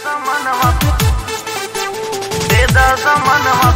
मनवा दे दस मनवा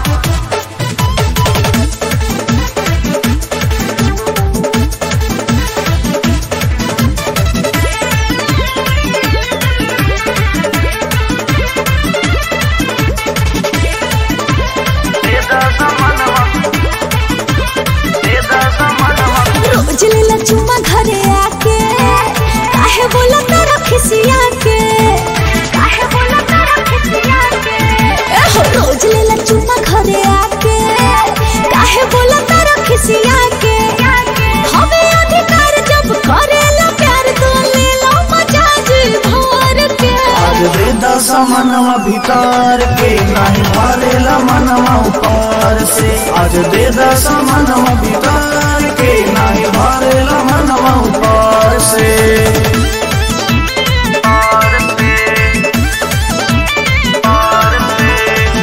दे दस मनवा दे दस मनवा रोज लेला चुम्मा घरे आके काहे बोला तारा खिसिया के काहे बोला तारा खिसिया के एहो रोज लेला चुम्मा घरे आके काहे बोला तारा खिसिया के हमें अधिकार जब करेला प्यार तो ले लो मजाज भर के आज दे दस मनवा भीतर के नहीं भरेला मनवा ऊपर से आज दे दस मनवा भीतर के नहीं भरेला मनवा ऊपर से और से और से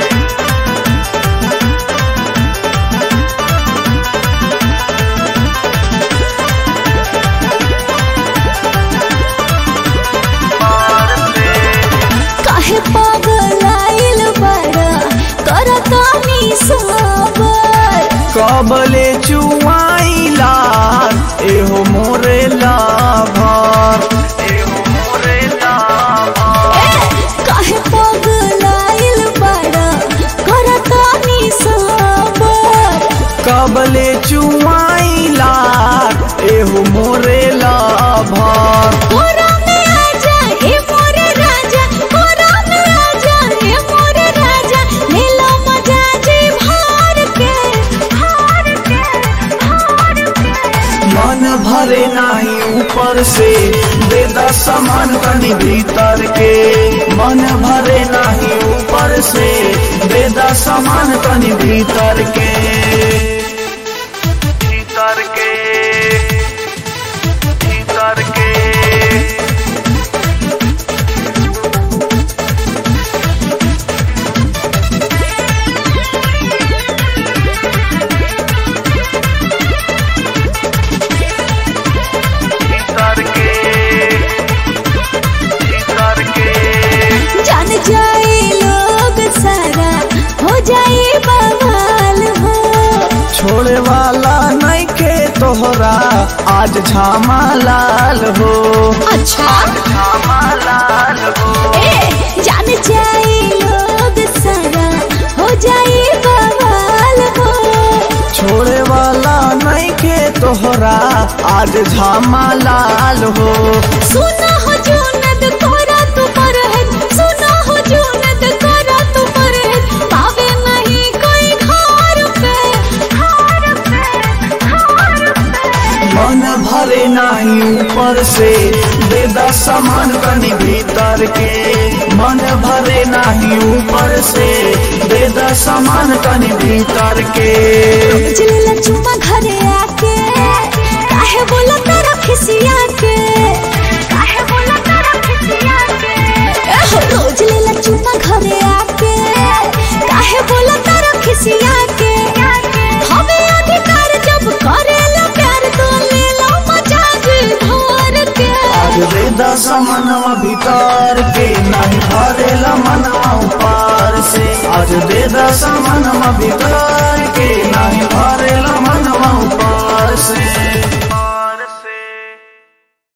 और से काहे पागल आइल बड़ा करतानी सबर कबले चुआईला एहो मोरे लाभर एहो मोरे लाभा काहे पागल आइल बड़ा करतानी सबर कबले चुआईला एहो मोरे लाभर कोरा में आजा हे मोरे राजा कोरा में आजा हे मोरे राजा ले लो मजा जी भार के भार के भार के मन भरे नाही ऊपर से दे दस सामान कनी भीतर के मन भरे नाही ऊपर से दे दस सामान कनी भीतर के भीतर के भीतर के भीतर के भीतर के जान जाए लोग सारा हो जाए बवाल हो छोड़े वाला नहीं के तोहरा आज झामा लाल हो अच्छा श्यामा लाल हो ए जान जाए लोग सारा हो जाए बवाल हो छोड़े वाला नहीं के तोहरा आज झामा लाल हो सुना हो जुनद कोरा तू पर है सुना हो जुनद कोरा तू पर है पावे नहीं कोई घर पे घर पे घर पे मन भरे नाही ऊपर से दे दस सामान कनी भीतर के मन भरे नाही ऊपर से दे दस सामान कनी भीतर के जिलेला चुम्मा घरे आके काहे बोला तारा खिसिया के काहे बोला तारा खिसिया के एहो रोज लेला चुम्मा घरे आके काहे बोला तारा खिसिया के हमें अधिकार जब करेला प्यार तो ले लो मजाज भर के आज दे दस मनवा भीतर के नहीं भरेला मनवा ऊपर से आज दे दस मनवा भीतर के नहीं भरेला मनवा ऊपर से